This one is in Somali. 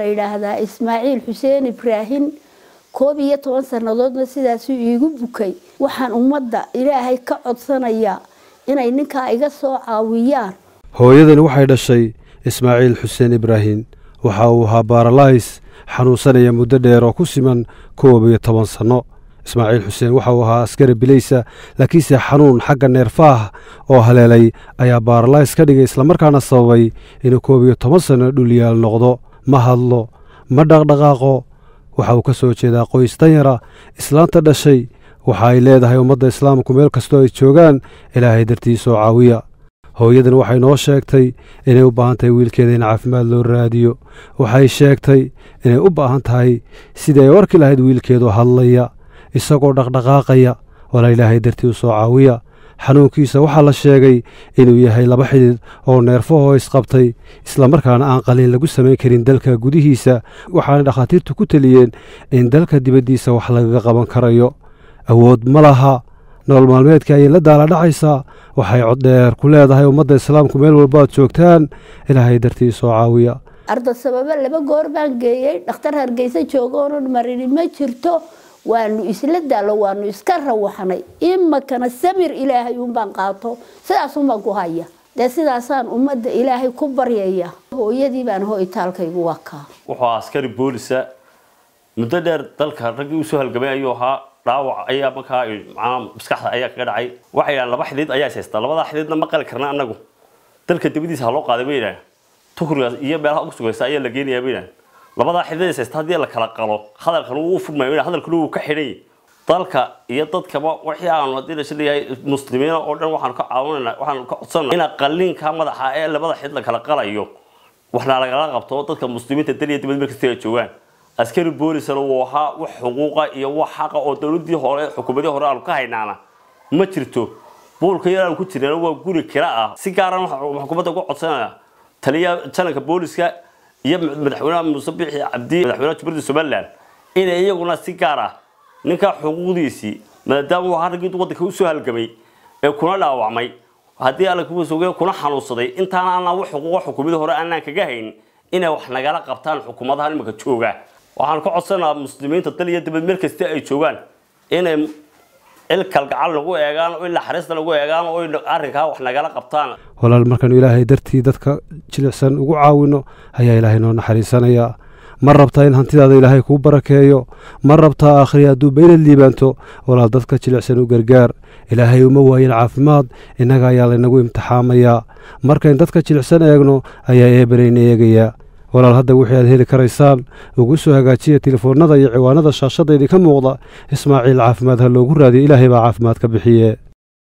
la yidhaahdaa ismaaciil xuseen ibraahin koob iyo toban sannadoodna sidaasuu iigu bukay waxaan ummadda ilaahay ka codsanayaa inay ninkaa iga soo caawiyaan hooyadani waxay dhashay ismaaciil xuseen ibraahin waxa uu ahaa baaralays xanuunsanaya muddo dheer oo ku siman koob iyo toban sanno ismaaciil xuseen waxa uu ahaa askari bilaysa laakiinse xanuun xagga neerfaah oo haleelay ayaa baaralays ka dhigay islamarkaana sababay inuu koob iyo toban sanno dhulyaal noqdo ma hadlo ma dhaqdhaqaaqo waxa uu ka soo jeedaa qoys danyara islaanta dhashay waxa ay leedahay ummadda islaamku meel kastoo ay joogaan ilaahay dartii soo caawiya hooyadan waxay noo sheegtay inay u baahan tahay wiilkeeda in caafimaad loo raadiyo waxay sheegtay inay u baahan tahay sidii ay warki lahayd wiilkeedu hadlaya isagoo dhaqdhaqaaqaya walaa ilaahay dartii u soo caawiya xanuunkiisa waxaa la sheegay inuu yahay laba xidid oo neerfahoo isqabtay islamarkaana aan qaliin lagu samayn karin dalka gudihiisa waxaana dhakhaatiirtu ku teliyeen in dalka dibaddiisa wax lagaga qaban karayo awood ma laha nolol maalmeedka ayay la daala dhacaysaa waxay coddheer ku leedahay ummadda islaamku meel walbaad joogtaan ilaahay dartii soo caawiya arda sababo laba goor baan geeyey dhakhtar hargeysa joogoonan marini ma jirto waanu isla daalo waanu iska rawaxnay imakana samir ilaahay unbaan qaato sidaasunbaan ku haya dee sidaasaan ummadda ilaahay ku baryaya hooyadii baan hoytaalkaygu wakaa wuxuu askari boolisa muddo dheer dalka raggii usoo halgamay ayuu ahaa dhaawac ayaa markaa macnaha maskaxda ayaa kaga dhacay waxay yidhahan laba xidid ayaa haystaa labadaa xididna ma qali karna annagu dalka dibadiisa ha loo qaaday bay yidhahan tukrigaas iyo meelaha ugu sugaysa ayaa la geenayaa bay yidhahan labadaa xidid haysta haddii la kala qalo hadalkan wuu furmaya hadalkuna wuu ka xidhay dalka iyo dadkaba wixii aanu haddii lasha leeyahay muslimiina oo dhan waxaanu ka caawinayna waxaanu ka codsanayna ina qaliinka madaxa ee labada xid la kala qalayo waxna lagala qabto dadka muslimiinta dal iyo dibad markasta ay joogaan askari boolisana wuu ahaa wax xuquuqa iyo wax xaqa oo dowladii hore xukuumadii hore aanu ka haynaana ma jirto buulka yar aanu ku jirnana waa guri kira ah si gaaran waxaan xukuumadda uga codsanaya taliya jananka booliska iyo madaxweynaha muuse bixi cabdi madaxweynaha jubaladda somaliland inay iyaguna si gaar ah ninka xuquuqdiisii maadaama uu ahaa raggii waddanka usoo halgamay ee kuna dhaawacmay haddii alla kuwa sugay kuna xanuunsaday intaana aanaan wax xuquuqa xukuumadii hore aanaan kaga hayn inay wax nagala qabtaan xukuumadaha imika jooga waxaan ka codsanayaa muslimiinta dal iyo dibad meel kasta ay joogaan inay il kalgacal nagu eegaan oo in naxariista nagu eegaan oo arrinkaa wax nagala qabtaan walaal markaanu ilaahay dartii dadka jilicsan ugu caawino ayaa ilaahay noo naxariisanayaa ma rabtaa in hantidaada ilaahay kuu barakeeyo ma rabtaa aakhri hadduu baynad liibaanto walaal dadka jilicsan u gargaar ilaahay uma waayin caafimaad innaga ayaa laynagu imtixaamayaa markayn dadka jilicsan eegno ayaa eebanayna eegayaa walaal hadda wixii aad heli karaysaan ugu soo hagaajiya telefoonnada iyo ciwaanada shaashadda idinka muuqda ismaaciil caafimaad ha loogu raadiyo ilaahay baa caafimaad ka bixiye